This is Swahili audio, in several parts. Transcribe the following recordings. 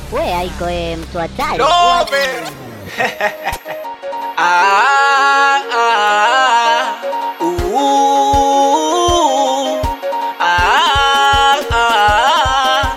We aiko e, mtu hatari. Dobe. ah, ah, uh, ah, ah,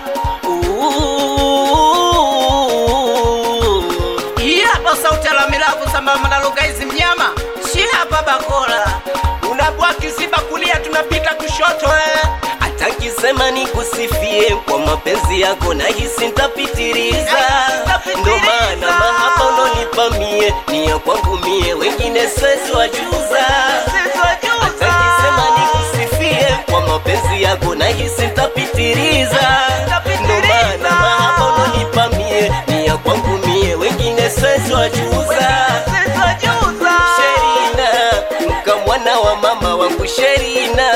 uh. Hii hapa sauti ya Lamilavu sambamba na lugha hizi mnyama shi hapa bakora unabwa kiziba kulia tunapita kushoto eh. hata nkisema nikusifie kwa mapenzi yako nahisi ntapitiriza ndo maana mahaba unonipa mie ni ya kwangu mie wengine swezi wajuza hata nkisema nikusifie kwa mapenzi yako nahisi ntapitiriza ndo maana mahaba unonipa mie ni ya kwangu mie wengine swezi wajuza Sherina, mkamwana wa mama wangu Sherina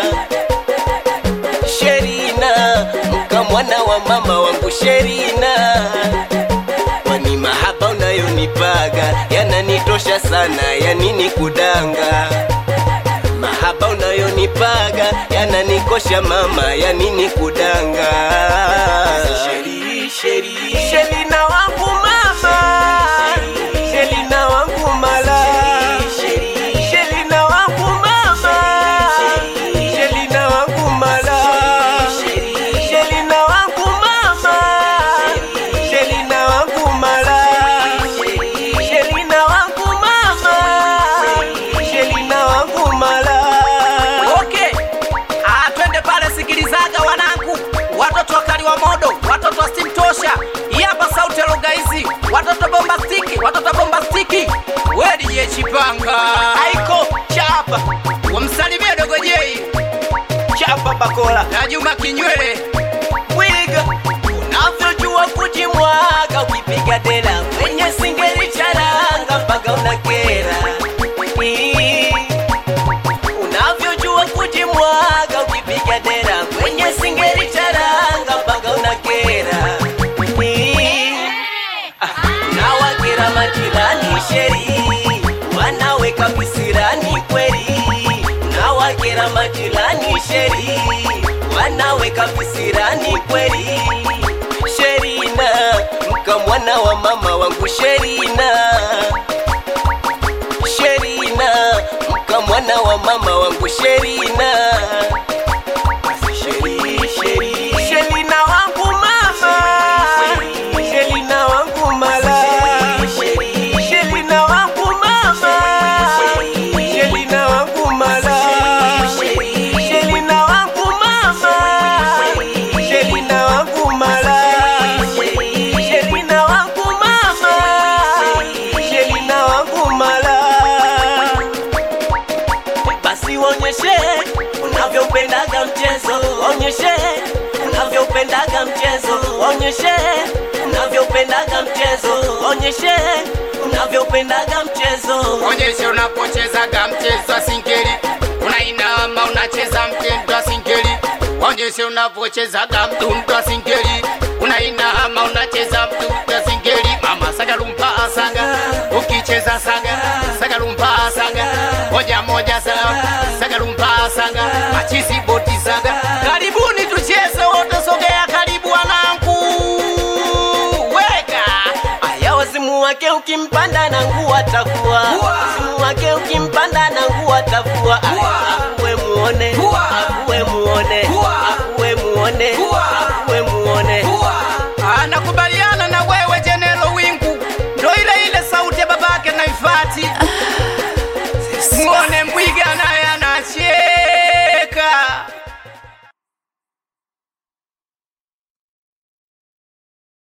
Sherina, mkamwana wa mama wangu Sherina, kwani mahaba unayonipaga yananitosha sana, ya nini kudanga? Mahaba unayonipaga yananikosha mama, ya nini kudanga? Sheri, Sheri, Sherina wangu mama, Sherina wangu mala, Sherina wangu mama, Sherina wangu mala, Sherina wangu mama, Sherina wangu mala, Sherina wangu mama, Sherina wangu mala. Okay. Ah, twende pale sikilizaga wanangu, watoto wakali wa modo, watoto wa steam tosha. Hii hapa sauti ya lugha hizi, watoto bombastiki, watoto bombastiki. Wedi ye chipanga. Aiko chapa Wamsalimie dogo Jei chapa bakola na Juma Kinywele. wiga unavyojua kujimwaga ukipiga dela kwenye singeli charanga mpaka unakera Ii. unavyojua kujimwaga ukipiga dela kwenye singeli charanga mpaka unakera Ii. Ah, unawakera majirani sheri wanaweka visirani kweli unawakera majirani sheri wanaweka visirani kweli sherina mkamwana wa mama wangu sherina sherina mkamwana wa mama wangu sherina Sheri, Sheri, Sherina wangu mama Sherina wangu mala Sherina wangu mama Sherina wangu mala Sherina wangu mama Sherina wangu mala Sherina wangu mama Sherina wangu mala basi uonyeshe unavyoupendaga mchezo, onyeshe unavyoupendaga mchezo, onyeshe unavyoupendaga mchezo, onyeshe unavyoupendaga mchezo. Onyeshe unapochezaga mchezo wa singeli, unainama unacheza mtindo wa singeli. Onyeshe unapochezaga mdundo wa singeli, unainama unacheza mdundo wa singeli. Mama saga lumpa saga, ukicheza saga, saga lumpa saga, moja moja saga, saga lumpa saga, machizi boti saga. Karibuni tucheze wote, sogea karibu wanangu, weka Aya, wazimu wake ukimpanda na nguo atakuwa, wazimu wake ukimpanda na nguo atakuwa. Akuwe muone, akuwe muone, akuwe muone, akuwe muone. Ah, nakubaliana na wewe Jenelo Wingu, ndo ile ile sauti ya babake na Ifati. Muone